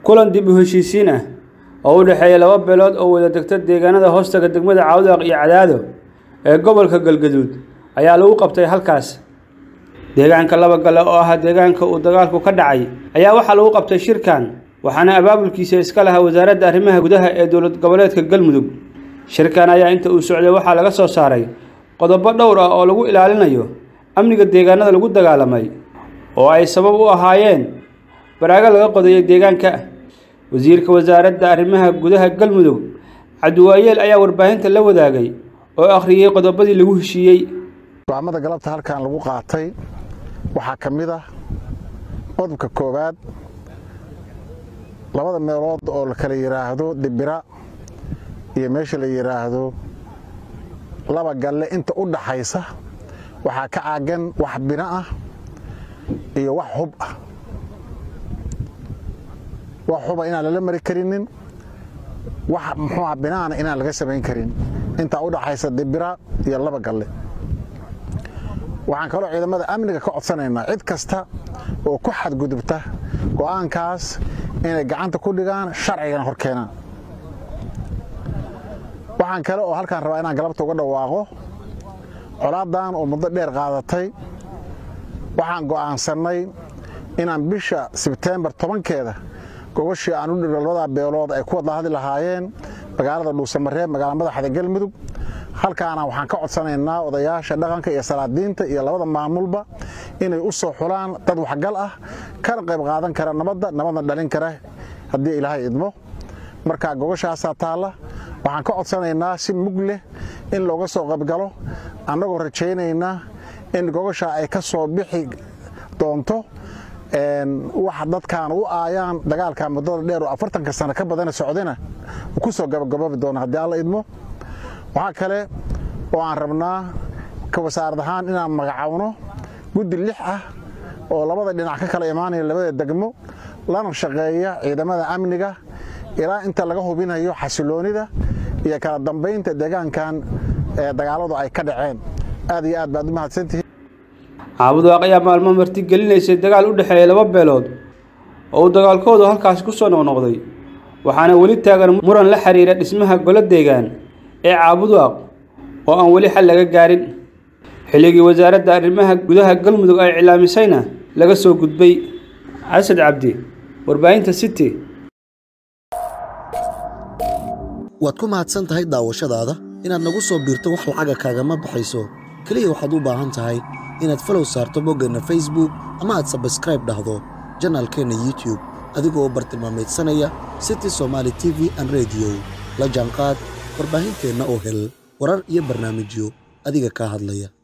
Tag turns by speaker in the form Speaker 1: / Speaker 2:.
Speaker 1: kulan dib u heshiisiin ah oo u dhexeeya laba beelood oo wada degta deegaanada hoostaga degmada cawdaaq iyo cadaado ee gobolka galgaduud ayaa lagu qabtay halkaas deegaanka laba gale oo ah deegaanka uu dagaalku ka dhacay ayaa waxaa lagu qabtay shirkan waxaana abaabulkiisa iska lahaa wasaaradda arrimaha gudaha ee dowlad goboleedka galmudug shirkan ayaa inta uu socday waxaa laga soo saaray qodobo dhowr ah oo lagu ilaalinayo amniga deegaanada lagu dagaalamay oo ay sabab u ahaayeen baraago laga qodayo deegaanka wasiirka wasaaradda arrimaha gudaha galmudug cabdiwaayeel ayaa warbaahinta la wadaagay oo akhriyey qodobadii lagu heshiiyey
Speaker 2: go'aamada galabta halkan lagu qaatay waxaa ka mid ah qodobka koowaad labada meelood oo la kala yidhaahdo dibira iyo meesha la yidhaahdo laba galle inta u dhaxaysa waxaa ka caagan wax bino ah iyo wax hub ah wax huba inaan lala mari karinin wax muxuuha binaana inaan laga samayn karin intaa u dhaxaysa dibira iyo laba galle waxaan kaloo ciidamada amniga ka codsanaynaa cid kasta oo ku xadgudubta go'aankaas inay gacanta ku dhigaan sharcigana hor keenaan waxaan kale oo halkaan rabaa inaan galabta uga dhawaaqo colaadan oo muddo dheer qaadatay waxaan go'aansannay inaan bisha sebteembar tobankeeda gogashii aan u dhigno labadaa beelood ay ku wada hadli lahaayeen magaalada dhuusamareeb magaala madaxda galmudug halkaana waxaan ka codsanaynaa odayaasha dhaqanka iyo salaadiinta iyo labada maamulba inay u soo xulaan dad waxgal ah kana qayb qaadan kara nabadda nabadna dhalin kara haddii ilaahay idmo marka gogashaasaa taalla waxaan ka codsanaynaa si mug leh in looga soo qaybgalo annagoo rajaynaynaa in gogashaa ay ka soo bixi doonto wax dadkaan u aayaan dagaalka muddada dheer oo afartanka sano ka badana socdana uu ku soo gabagaboobi doono haddii alla idmo waxaa kale oo aan rabnaa ka wasaarad ahaan inaan magacawno guddi lix ah oo labada dhinac ka kala imaanaya labada degmo lana shaqeeya ciidamada amniga ilaa inta laga hubinayo xasiloonida iyo kala dambaynta deegaankan ee dagaaladu ay ka dhaceen aad iyo aad baad u mahadsantihiin
Speaker 1: caabudaaq ayaa maalmo marti gelinaysay dagaal u dhexeeya laba beelood oo uu dagaalkoodu halkaasi ku soo noqnoqday waxaana weli taagan muran la xiriira dhismaha golo deegaan ee caabudaaq oo aan weli xal laga gaarin xilligii wasaaradda arrimaha gudaha galmudug ay cilaamisayna laga soo gudbay casad cabdi warbaahinta city
Speaker 3: waad ku mahadsan tahay daawashadaada inaad nagu soo biirto wax lacaga kaagama baxayso keliya waxaad u baahan tahay inaad falow saarto boggeenna facebook ama aad sabskraib dhahdo janaalkeenna youtube adigoo u bartilmaamaydsanaya city somaali t v an rediyo la jaanqaad warbaahinteenna oo hel warar iyo barnaamijyo adiga kaa hadlaya